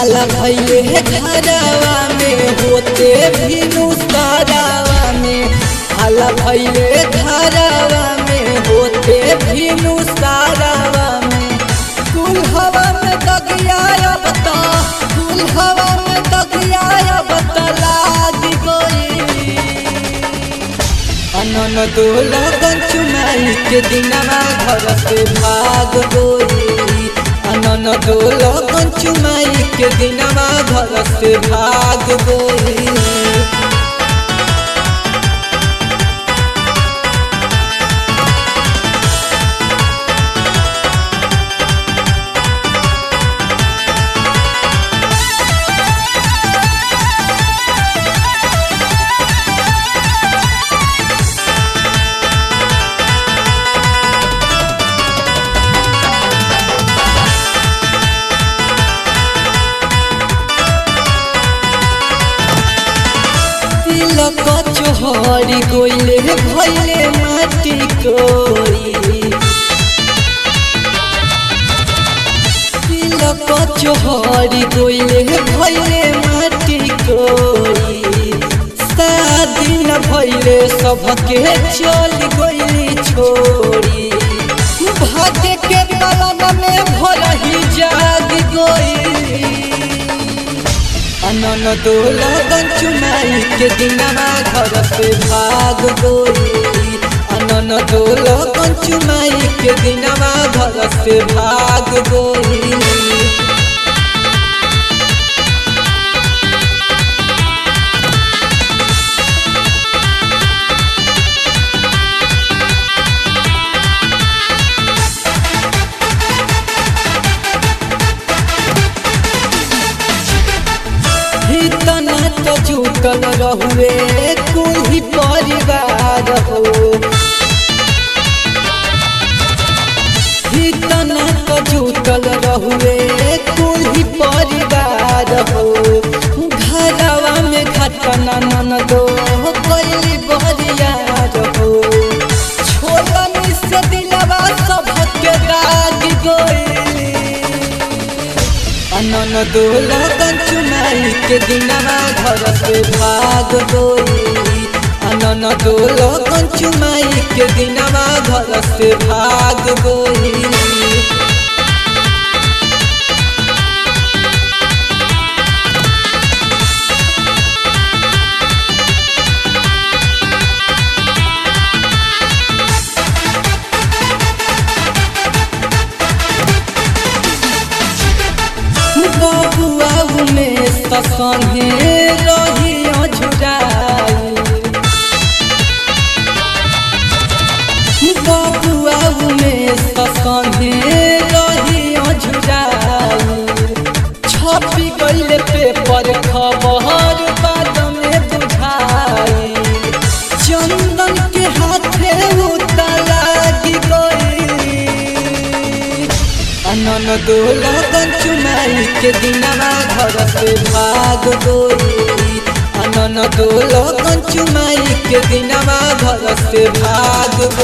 हाला भैले घरवा में होते भी नुसरावा में हाला भैले घरवा में होते भी नुसरावा में कुल हवा में दगिया बता कुल हवा में दगिया बता लाग गई अनन दो लगन चुनाई के दिनवा घर से भाग गई अनन दो लगन चुनाई के दिनवा घर से भाग गई तिलक चोहरी गोइले भैले माटी कोई तिलक चोहरी गोइले भैले माटी कोई शादी न भैले सबके चल गइली छोड़ी भाग्य के कलम में भरही जाग गई अनन दो लगन चुनाई के दिनवा घर से भाग गई अनन दो लगन चुनाई के दिनवा घर से भाग गई हितना तो जुटल रहुए कुल परिवार हो हितना तो जुटल रहुए कुल परिवार हो घरवा में घटना नन दो कैली बरियार हो छोड़नी से दिलवा सबके दाग गई अनन दो लगन चुनाई के दिनवा घर से भाग गई अनन दो लगन चुनाई के दिनवा घर से भाग गई बबुआ में ससने रही झुराई बबुआ में ससने रही झुराई छपी गइले पेपर खबर बाद में बुझाई चंदन के हाथे उतला गई अनन दो लगन चुनाई के दिनवा घर से भाग गई अनन दो लगन चुनाई के दिनवा घर से भाग